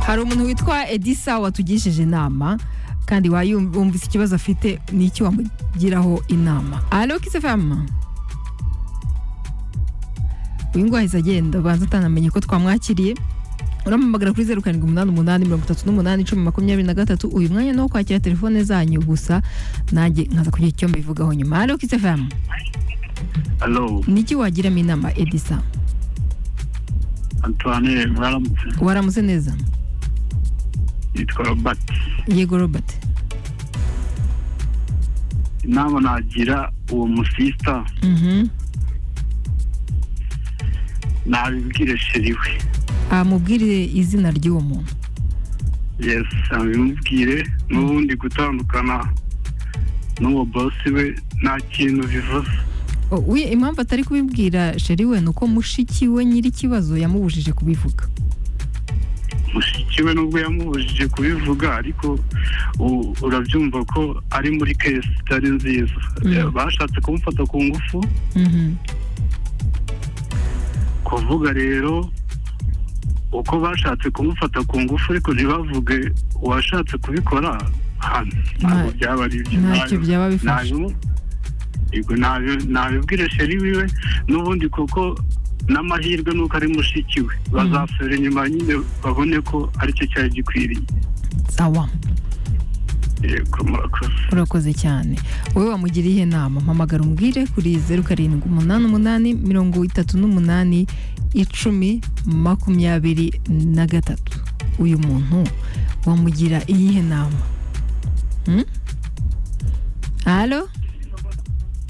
hari umuntu witwa edisa watugisheje inama kandi wumvise ikibazo afite ni iki wamugiraho inama alo kisefama uyu nguyu ahise agenda ubanza utanamenye ko twamwakiriye uramamagara kuri zeru karindwi umunani umunani mirongo itatu n'umunani icumi makumyabiri na gatatu uyu mwanya ni uwo kwakira telefone zanyu gusa nanjye nkaza kugira icyo mbivugaho nyuma alo kisefama alo niki wagiramo inama edisa antoine mwaramutse waramutse neza yitwa robert yego robert inama nagira uwo musista Mhm. nabibwire sheri we amubwire izina ry'uwo muntu yes abimubwire n'ubundi gutandukana n'uwo bosi we nta kintu bivuze O, we- impamvu atari kubibwira sheri we ni uko mushiki we nyiri ikibazo yamubujije kubivuga mushiki we nubwo yamubujije kubivuga ariko u- urabyumva ko ari muri kesi itari nziza Mm. bashatse kumufata ku ngufu Mhm. kuvuga rero uko bashatse kumufata ku ngufu ariko ntibavuge uwashatse kubikora hano ntabwo Nta- byaba ari byo ntacyo byaba bifashe nabimu yego nabi- nabibwire sheri wiwe n'ubundi kuko n'amahirwe nuko ari mushiki we bazasubira inyuma nyine babone ko aricyo cyari gikwiriye sawa yego murakoze urakoze cyane wowe wamugiriye inama mpamagara umubwire kuri zeru karindwi umunani umunani mirongo itatu n'umunani icumi makumyabiri na gatatu uyu muntu wamugira iyihe nama Hmm? alo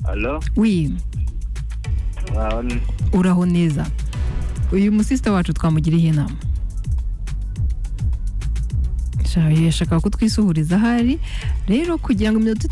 alo wi mwaho ni- uraho neza uyu musista wacu twamugiriye inama Sha- yashaka kutwisuhuriza ahari rero kugira ngo iminota itatu